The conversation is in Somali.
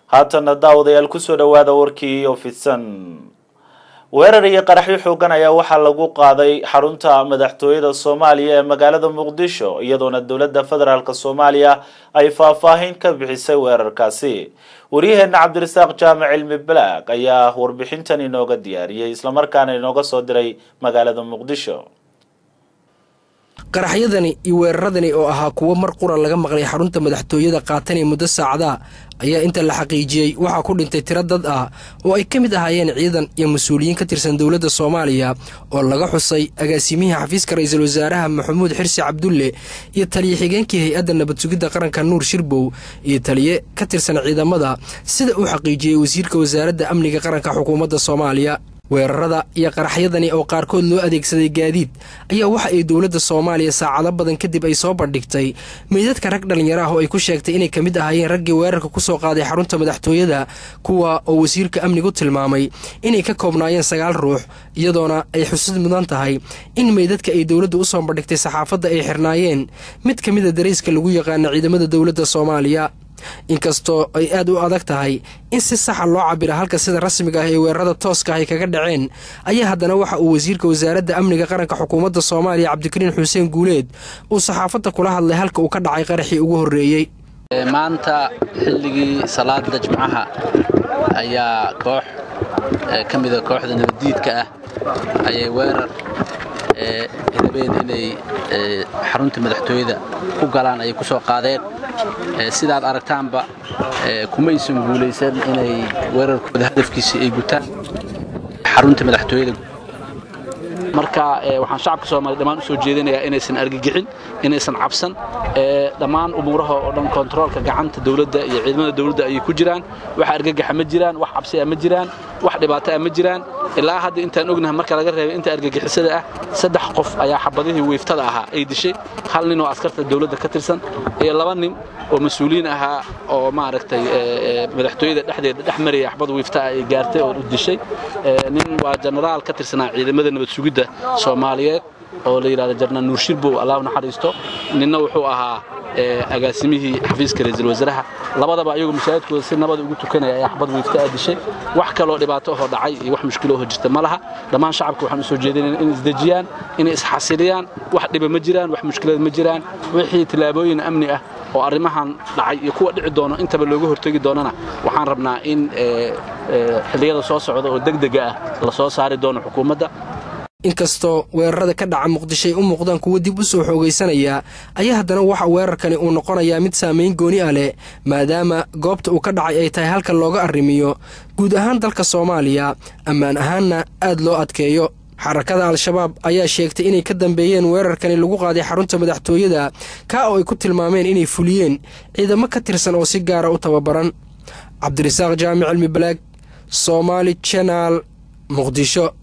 haatana daawadayaal kusoo dhawaada warkii oo fidsan weerar iyo qaraxyo xoogan ayaa waxaa lagu qaaday xarunta madaxtooyada soomaaliya ee magaalada muqdisho iyadoona dowladda federaalk soomaaliya ay faahfaahin ka bixisay weerarkaasi waryaheena cabdirasaaq jaamac cilmi balaag ayaa warbixintan inooga diyaariyey islamarkaana inooga soo diray magaalada muqdisho qaraxyadani iyo weeraradani oo ahaa kuwo mar qura laga maqlay xarunta madaxtooyada qaatanay muddo saacada ayaa inta la xaqiijiyey waxaa ku dhintay tiro dad ah oo ay ka mid ahaayeen ciidan iyo mas-uuliyiin ka tirsan dowladda soomaaliya oo laga xusay agaasimihii xafiiska ra-iisul wasaaraha maxamuud xirsi cabdulle iyo taliye xigeenkii hay-adda nabad sugidda qaranka nuur shirbow iyo taliye ka tirsan ciidamada sida uu xaqiijiyey wasiirka wasaaradda amniga qaranka xukuumadda soomaaliya weerarada iyo qaraxyadani oo qaarkood loo adeegsaday gaadiid ayaa waxa ay dowladda soomaaliya saacado badan kadib ay soo bandhigtay meydadka rag dhallinyaro ah oo ay ku sheegtay inay ka mid ahaayeen raggii weerarka ku soo qaaday xarunta madaxtooyada kuwa oo wasiirka amnigu tilmaamay inay ka koobnaayeen sagaal ruux iyadoona ay xusid mudan tahay in meydadka ay dowladda u soo bandhigtay saxaafadda ay xirnaayeen mid ka mida darayska lagu yaqaana ciidamada dowladda soomaaliya inkastoo ay aad u adag tahay in si saxa loo cabira halka sida rasmiga ah ee weerarada tooska ah ay kaga dhaceen ayaa haddana waxa uu wasiirka wasaaradda amniga qaranka xukuumadda soomaaliya cabdikariin xuseen guuleed uu saxaafadda kula hadlay halka uu ka dhacay qaraxii ugu horreeyey maanta xilligii salaada jimcaha ayaa koox ka mida kooxda nabaddiidka ah ayay weerar rabeen inay xarunta madaxtooyada ku galaan ayay ku soo qaadeen sidaad aragtaanba kuma aysan guulaysan inay weerarkooda hadafkiisii ay gutaan xarunta madaxtooyada marka waxaan shacabka soomaliya dhammaan u soo jeedinayaa inaysan argagixin inaysan cabsan dhammaan umuuraha oo dhan kontaroolka gacanta dowladda iyo ciidamada dowladda ayay ku jiraan wax argagaxa ma jiraan wax cabsi ah ma jiraan wax dhibaato ah ma jiraan ilaa hadda intaan ognahay marka laga reebay inta argagixisada ah saddex qof ayaa xabadihii wiiftada ahaa ay dishay hal nin oo askarta dowladda ka tirsan iyo laba nin oo mas-uuliyiin ahaa oo maaragtay madaxtooyada dhexdeeda dhex maraya xabad wiifta ah ay gaartay oo u dishay nin waa jenaraal ka tirsanaa ciidamada nabad sugidda soomaaliyeed oo la yidhahdo jarnaal nuur shirbow allah u naxariisto ninna wuxuu ahaa agaasimihii xafiiska ra-iisul wasaaraha labadaba ayagoo masaajidkooda si nabada ugu tukanaya ayaa xabad wiifta aa dishay wax kaloo dhibaato ahoo dhacay iyo wax mushkilo ahoo jirta ma laha dhammaan shacabka waxaan u soo jeedinayna inay isdejiyaan inay isxasiliyaan wax dhiba ma jiraan wax mushkilada ma jiraan wixii tillaabooyin amni ah oo arrimahan dhacay iyo kuwa dhici doono intaba looga hortegi doonana waxaan rabnaa in xilliyada soo socda oo degdega ah la soo saari doono xukuumadda inkastoo weerarada ka dhaca muqdishoay u muuqdaan kuwo dib u soo xoogaysanaya ayaa haddana waxa weerarkani uu noqonayaa mid saamayn gooni ah leh maadaama goobta uu ka dhacay ay tahay halka looga arrimiyo guud ahaan dalka soomaaliya ammaan ahaanna aad loo adkeeyo xarakada al-shabaab ayaa sheegtay inay ka dambeeyeen weerarkani lagu qaaday xarunta madaxtooyada kaa oo ay ku tilmaameen inay fuliyeen ciidamo ka tirsan oo si gaara u tababaran cabdirasaaq jaamic cilmi balaag soomaali janaal muqdisho